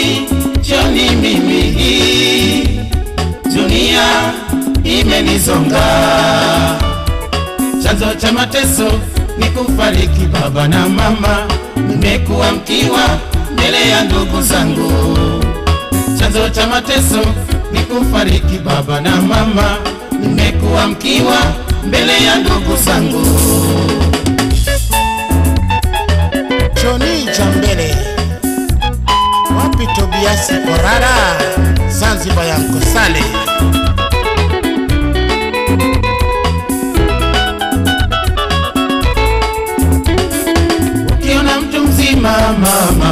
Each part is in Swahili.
Joni mimi dunia imenizonga, chanzo cha mateso ni kufariki baba na mama, nimekuwa mkiwa mbele ya ndugu zangu. Chanzo cha mateso ni kufariki baba na mama, nimekuwa mkiwa mbele ya ndugu zangu. Joni Jambele, wapi Tobiasi Korara, Zanzibar ya Mkosale. Ukiona mtu mzima mama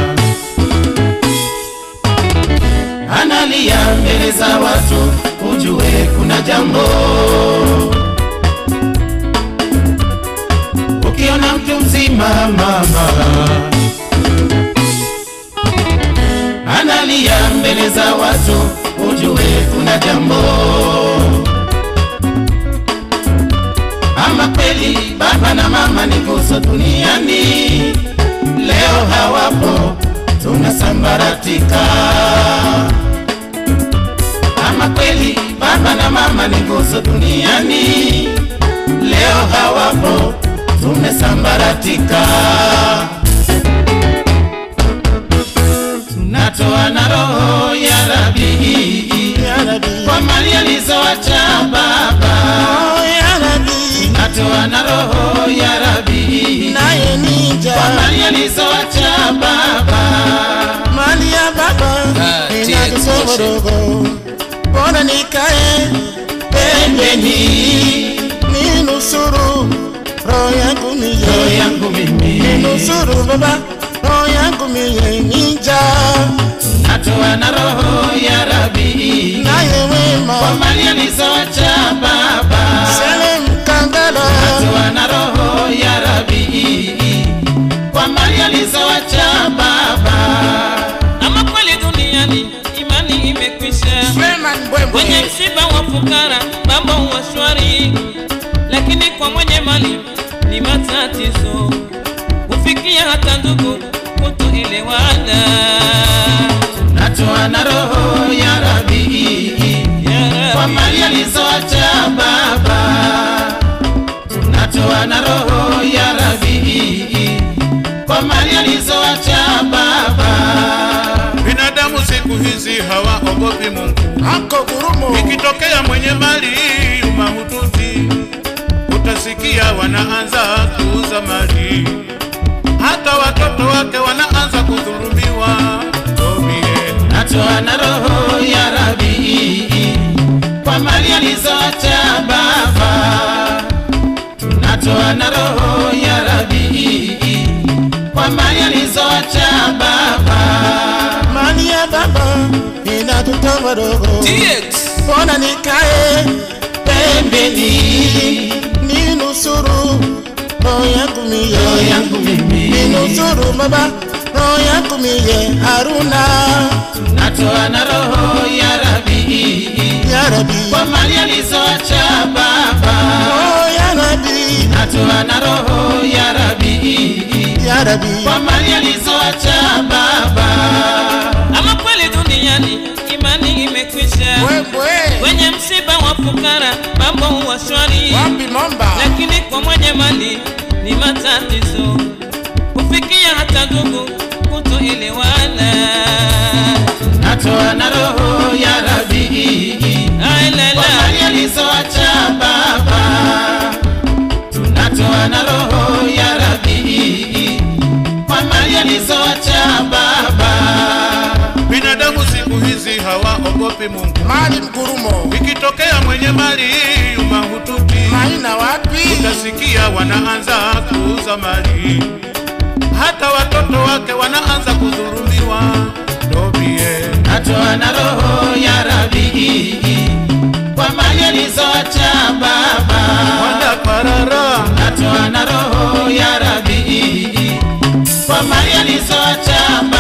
analia mbele za watu, ujue kuna jambo. Ukiona mtu mzima mama analia mbele za watu, ujue kuna jambo. Ama kweli baba na mama ni nguzo duniani, leo hawapo, tunasambaratika. Ama kweli baba na mama ni nguzo duniani, leo hawapo, tumesambaratika. Tunatoa na roho ya Rabi Ya Rabbi, kwa mali alizoacha baba oh ya Rabbi, natoa na roho ya Rabi naye nija kwa mali alizoacha baba. mali ya baba Ah, TX inatusomorogo, mbona nikae Pembeni ninusuru roho yangu roho miye, yangu mimi ninusuru baba roho yangu miye, nija natoa na roho ya Rabi naye wema kwa mali alizoacha baba. Sele Mkandala Natoa na roho ya Rabi kwa mali alizoacha baba. Ama kweli duniani imani imekwisha, Freeman kwenye Mbwembwe msiba wa fukara mambo huwa shwari, lakini kwa mwenye mali ni matatizo, hufikia hata ndugu kutoelewana. Natoa na roho ya Rabi Ya kwa Rabbi, mali alizoacha baba. Tunatoa na roho ya Rabi kwa mali alizoacha baba. Binadamu siku hizi hawaogopi Mungu. Anko Gurumo Ikitokea mwenye mali mahututi, utasikia wanaanza kuuza mali, hata watoto wake wanaanza kudhulumiwa. Tobie, Natoa na roho ya Rabi kwa mali alizoacha baba. Tunatoa na roho ya Rabi kwa mali alizoacha baba. mali ya baba inatutomorogo, TX mbona nikae Pembeni ninusuru roho yangu roho miye, yangu mimi ninusuru baba roho yangu miye, Haruna natoa na roho ya Rabi ya Rabbi, kwa mali alizoacha baba. oh ya Rabbi, Natoa na roho ya Rabi ya Rabbi, kwa mali alizoacha baba. ama kweli duniani imani imekwisha, Mbwembwe kwenye msiba wa fukara mambo huwa shwari, wapi Momba lakini kwa mwenye mali ni matatizo, hufikia hata ndugu kutoelewana. Natoa na roho ya Rabi Ai la kwa la. mali alizoacha baba. Tunatoa na roho ya Rabi kwa mali alizoacha baba. binadamu siku hizi hawaogopi Mungu. mali Mgurumo Ikitokea mwenye mali mahututi, maina wapi utasikia wanaanza kuuza mali, hata watoto wake wanaanza kudhulumiwa. Tobie, Natoa na roho ya Rabi kwa mali alizoacha baba. wanda parara Natoa na roho ya Rabi kwa mali alizoacha baba.